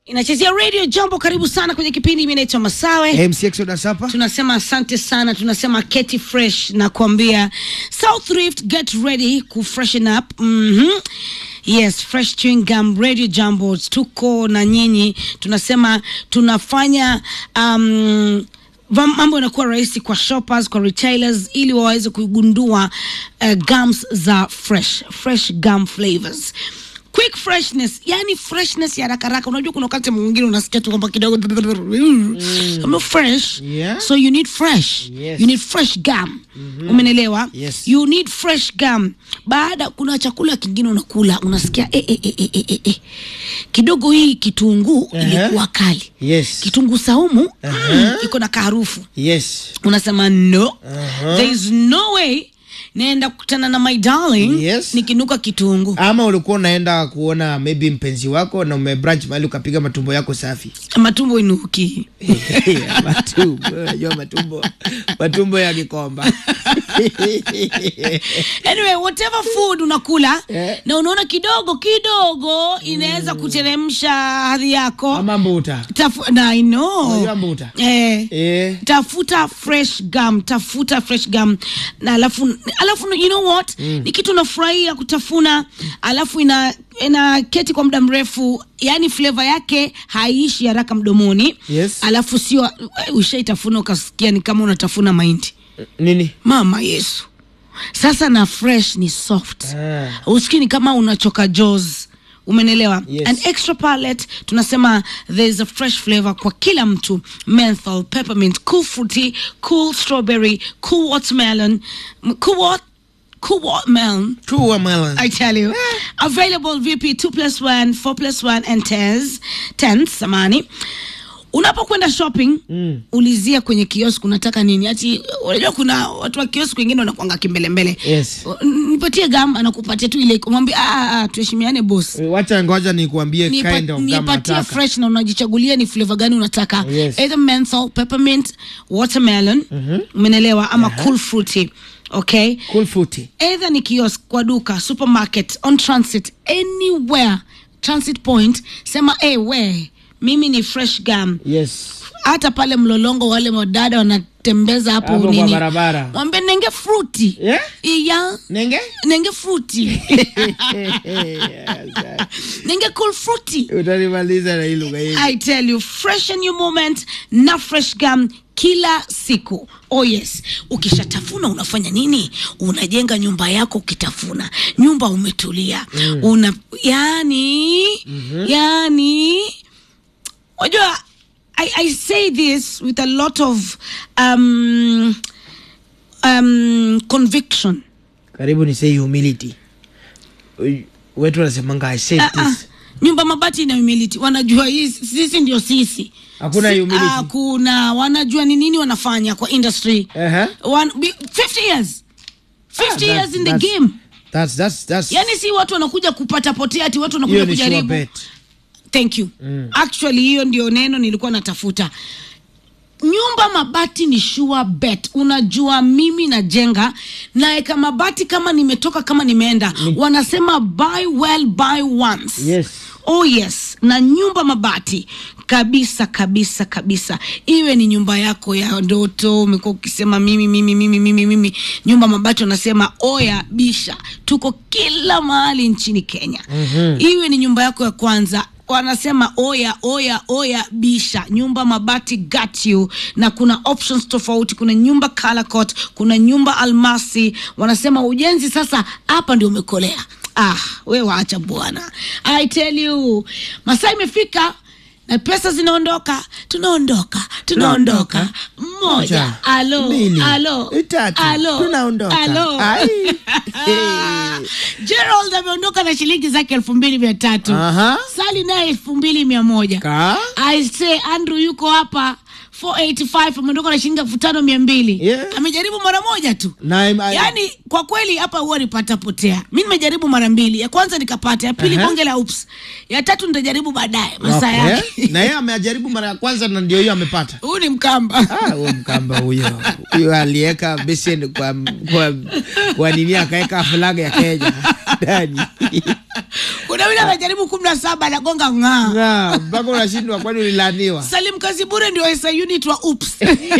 inachezea radio jambo karibu sana kwenye kipindi mi naitwa masawe MC Exodus hapa. tunasema asante sana tunasema keti fresh na kuambia south rift get ready ku freshen up mm-hmm. yes fresh chewing gum radio jambo tuko na nyinyi tunasema tunafanya um, va- mambo yanakuwa rahisi kwa shoppers kwa retailers ili waweze kugundua uh, gums za fresh fresh gum flavors quick freshness yani freshness ya haraka haraka unajua kuna wakati mwingine unasikia tu kwamba kidogo mm. fresh Yeah. so you need fresh Yes. you need fresh gum mm-hmm. umenelewa Yes. you need fresh gum baada kuna chakula kingine unakula unasikia eh, eh, eh, eh, eh, eh. kidogo hii kitunguu Aha. ilikuwa kali Yes. kitunguu saumu mm, iko na kaharufu Yes. unasema no Aha. there is no way naenda kukutana na my darling Yes. nikinuka kitunguu Ama ulikuwa unaenda kuona maybe mpenzi wako na umebranch mahali ukapiga matumbo yako safi. matumbo inuki matumbo, unajua matumbo. Matumbo ya Kikomba. anyway whatever food unakula Eh. na unaona kidogo kidogo inaweza kuteremsha hadhi yako Ama mbuta. Tafu, na I know. Unajua mbuta? eh, Eh. tafuta fresh gum tafuta fresh gum na alafu alafu you know what mm. ni kitu unafurahia kutafuna alafu ina ina keti kwa muda mrefu yani flavor yake haiishi haraka mdomoni Yes. alafu sio ushaitafuna ukasikia ni kama unatafuna mahindi Nini? mama yesu sasa na fresh ni soft Ah. usikii ni kama unachoka jaws umenelewa Yes. an extra palette tunasema there's a fresh flavor kwa kila mtu menthol peppermint cool fruity cool strawberry cool watermelon m- cool what cool watermelon Two watermelon. I tell you. Available VP 2 plus 1, 4 plus 1 and 10s, 10s samani. Unapokwenda shopping mm. ulizia kwenye kiosk unataka nini. Ati unajua kuna watu wa kiosk wengine wanakuanga kimbelembele. Yes. Nipatie gam anakupatia tu ile mwambie ah, ah, ah tuheshimiane boss. Wacha ngoja nikuambie Nipa- kind of gum nipatie nataka. fresh na unajichagulia ni flavor gani unataka Yes. either menthol peppermint watermelon umenelewa ama cool fruity okay Cool fruity. either ni kiosk kwa duka supermarket on transit anywhere transit point sema hey, we mimi ni fresh gum Yes. hata pale mlolongo wale madada wanatembeza hapo Hapo kwa nini barabara. mwambie nenge fruti Yeah? iya Nenge? nenge fruti nenge cool fruity Utanimaliza na hii lugha hii. I tell you, freshen your moment na fresh gum kila siku. Oh yes, ukishatafuna unafanya nini? Unajenga nyumba yako ukitafuna, nyumba umetulia mm. una yani mm-hmm. yani wajua I, I say this with a lot of um, um, conviction Karibu ni say humility. Uy- Wetu wanasemanga I said Ah, ah. this. nyumba mabati ina humility wanajua hii sisi ndio sisi Hakuna Si- humility. hakuna wanajua ni nini wanafanya kwa industry Aha. One, be- 50 years 50 Ah, years that's- in the that's- game That's that's that's yani si watu wanakuja kupata potea ati watu wanakuja hiyo ni sure kujaribu bet. thank you mm. actually hiyo ndio neno nilikuwa natafuta nyumba mabati ni sure bet unajua mimi najenga naeka mabati kama nimetoka kama nimeenda wanasema buy well buy once Yes. oh yes na nyumba mabati kabisa kabisa kabisa iwe ni nyumba yako ya ndoto umekuwa ukisema mimi mimi mimi mimi mimi nyumba mabati wanasema oya bisha tuko kila mahali nchini kenya mm-hmm. iwe ni nyumba yako ya kwanza wanasema oya oya oya bisha nyumba mabati got you na kuna options tofauti kuna nyumba colorcoat kuna nyumba almasi wanasema ujenzi sasa hapa ndio umekolea ah we waacha bwana i tell you masaa imefika na pesa zinaondoka tunaondoka tunaondoka mmoja Moja, alo mbili, alo tatu, alo tunaondoka. alo Ai. gerald ameondoka na shilingi zake elfu mbili mia tatu Aha. sali naye elfu mbili mia moja Ka? I say Andrew yuko hapa 485 ameondoka na shilingi elfu tano mia mbili Yeah. amejaribu mara moja tu Na im- I- yaani kwa kweli hapa huwa nipata potea mi nimejaribu mara mbili ya kwanza nikapata ya pili Aha. bonge la ups ya tatu nitajaribu baadaye masaa Okay. yake Na yeye amejaribu mara ya kwanza na ndio hiyo amepata. huyu ni mkamba Ah, huyo mkamba huyo. Huyo aliweka beseni kwa kwa, kwa nini akaweka flag ya Kenya. ndani kuna yule anajaribu kumi na saba anagonga ng'aa Ng'aa, mpaka unashindwa kwani ulilaniwa salim kazi bure ndio esa unit wa ups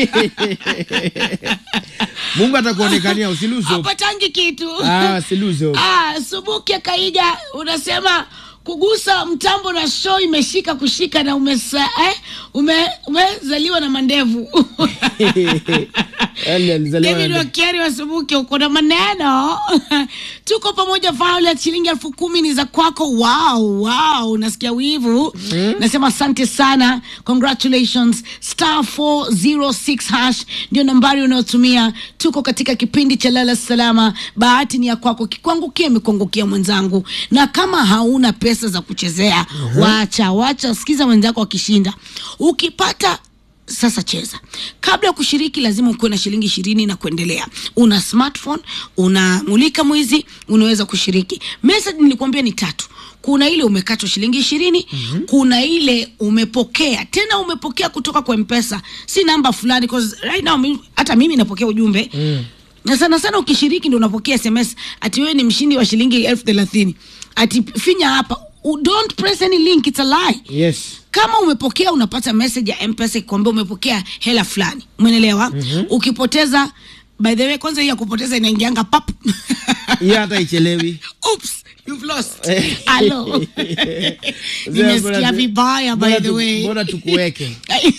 mungu atakuonekania usiluzo apatangi kitu ah, siluzo ah, subuki kaiga unasema kugusa mtambo na show imeshika kushika na umesa, eh, ume, umezaliwa na mandevu Yaani alizaliwa David na- Wakiari wa Subuki, uko na maneno tuko pamoja. Violet, shilingi elfu kumi ni za kwako. Wow, wow, unasikia wivu nasema asante sana, congratulations. Star 406 hash ndio nambari unayotumia. Tuko katika kipindi cha lala salama, bahati ni ya kwako, kikuangukia imekuangukia mwenzangu, na kama hauna pesa za kuchezea wacha wacha, sikiza wenzako wakishinda, ukipata sasa cheza. Kabla ya kushiriki, lazima ukuwe na shilingi ishirini na kuendelea. Una smartphone, unamulika mwizi, unaweza kushiriki. Message nilikwambia ni tatu. Kuna ile umekatwa shilingi ishirini mm-hmm. Kuna ile umepokea tena, umepokea kutoka kwa Mpesa, si namba fulani, 'cause right now mi- hata mimi napokea ujumbe mm. na sana sana ukishiriki ndio unapokea SMS ati wewe ni mshindi wa shilingi elfu thelathini ati finya hapa. Don't press any link, it's a lie yes kama umepokea unapata message ya mpesa ikwambia umepokea hela fulani umenelewa mm-hmm. ukipoteza by the way kwanza hii ya kupoteza inaingianga pap hiyo hata ichelewi Oops, you've lost Hello. nimesikia vibaya by Mbona the tu- way mbona tukuweke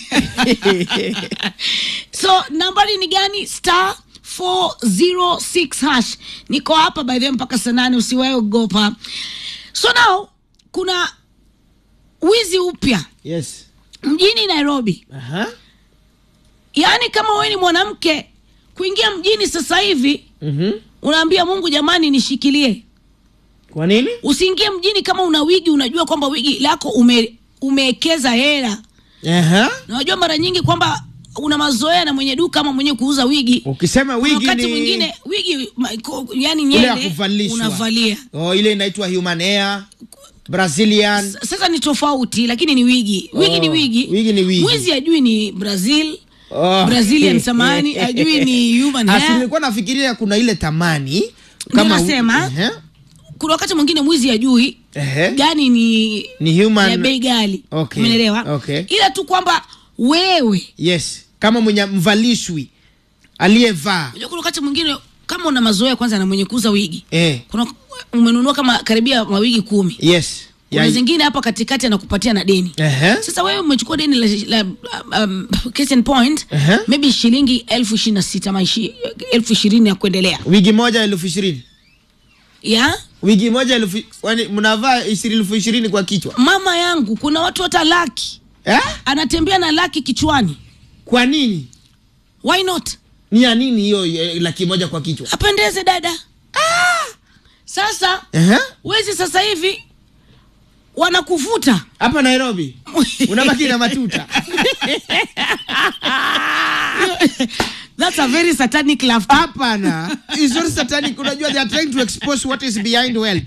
so nambari ni gani star 406 hash niko hapa by the way mpaka saa nane usiwae ogopa so now kuna wizi upya yes mjini nairobi Aha. yaani kama wewe ni mwanamke kuingia mjini sasa hivi Mhm. unaambia mungu jamani nishikilie kwa nini usiingie mjini kama una wigi unajua kwamba wigi lako ume, umeekeza hela Aha. na unajua mara nyingi kwamba una mazoea na mwenye duka ama mwenye kuuza wigi ukisema Kuna wigi wakati ni mwingine wigi ma- ko- yani ile ya nyele kuvalishwa unavalia oh, ile inaitwa human hair brazilian S- sasa ni tofauti lakini ni wigi wigi ni Oh, wigi wigi ni wigi. mwizi ajui ni brazil Oh. brazilian samani ajui ni human Asi, hair nilikuwa nafikiria kuna ile tamani Ndio nasema. Ehe. kuna wakati mwingine mwizi ajui Ehe. gani ni ni human ya bei gali Okay, umeelewa okay. ila tu kwamba wewe yes kama mwenye mvalishwi aliyevaa unajua kuna wakati mwingine kama una mazoea kwanza na mwenye kuuza wigi eh. kuna umenunua kama karibia mawigi kumi yes kuna Ya- zingine hapa katikati anakupatia na deni Ehe. sasa wewe umechukua deni la, la um, case in point Ehe. maybe shilingi elfu ishirini na sita ama ishi- elfu ishirini ya kuendelea wigi moja elfu ishirini ya wigi moja elfu kwani mnavaa ishirini elfu ishirini kwa kichwa mama yangu kuna watu hata laki eh? anatembea na laki kichwani kwa nini why not ni ya nini hiyo eh, laki moja kwa kichwa apendeze dada ah! sasa Ehe. wezi sasa hivi wanakuvuta hapa nairobi unabaki na matuta That's a very satanic laughter. hapana It's not satanic unajua they are trying to expose what is behind wealth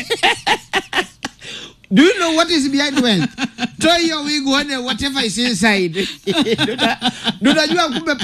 do you know what is behind wealth toa hiyo wig uone whatever is inside Ndio uta- ndio unajua kumbe